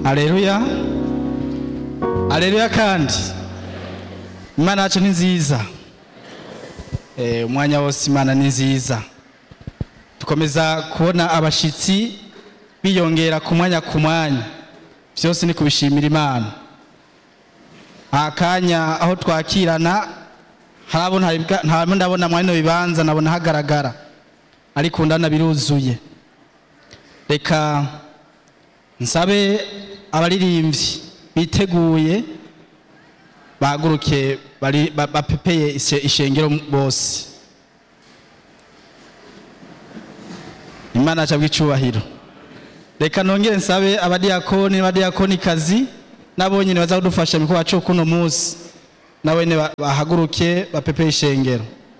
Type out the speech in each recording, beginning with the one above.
aleluya aleluya kandi imana yacu ni nziza Eh, umwanya wose imana ni nziza dukomeza kubona abashitsi biyongera ku mwanya ku mwanya byose ni kubishimira imana akanya aho twakirana harabona ntabwo ndabona mwanya bibanza nabona hagaragara ariko ndana biruzuye reka nsabe abaririmbyi biteguye bahaguruke bari- ba- bapepeye ishe- ishengero bose imana aca bw'icubahiro reka nongere nsabe abadiyakoni n'abadiyakonikazi nabo nyine baza kudufasha mu kubacu kuno munsi nabo nyine ba- bahaguruke bapepeye ishengero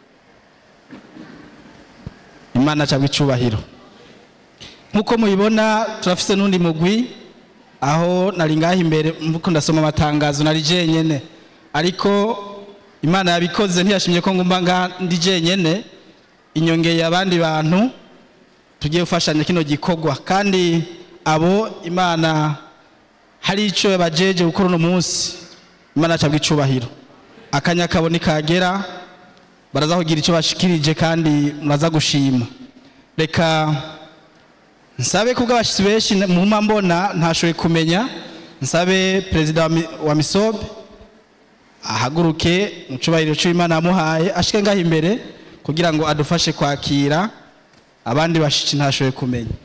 imana aca bw'icubahiro nk'uko mubibona turafise n'undi mugwi aho nari ngaho imbere mvuko ndasoma amatangazo nari jenyene ariko imana yabikoze ntiyashimye ko ngumba ngaha ndi jenyene inyongeye abandi bantu tugiye gufashanya kino gikorwa kandi abo imana hari icyo yabajeje gukora uno munsi imana acabwa icubahiro akanya kabo nikagera baraza kugira icyo bashikirije kandi muraza gushima reka nsabe kubwo abashyitsi benshi muhuma mbona ntashoboye kumenya nsabe perezida wa mi- wa misobe ahaguruke mu cyubahiro cy'imana yamuhaye ashike ngaho imbere kugira ngo adufashe kwakira abandi bashyitsi ntashoboye kumenya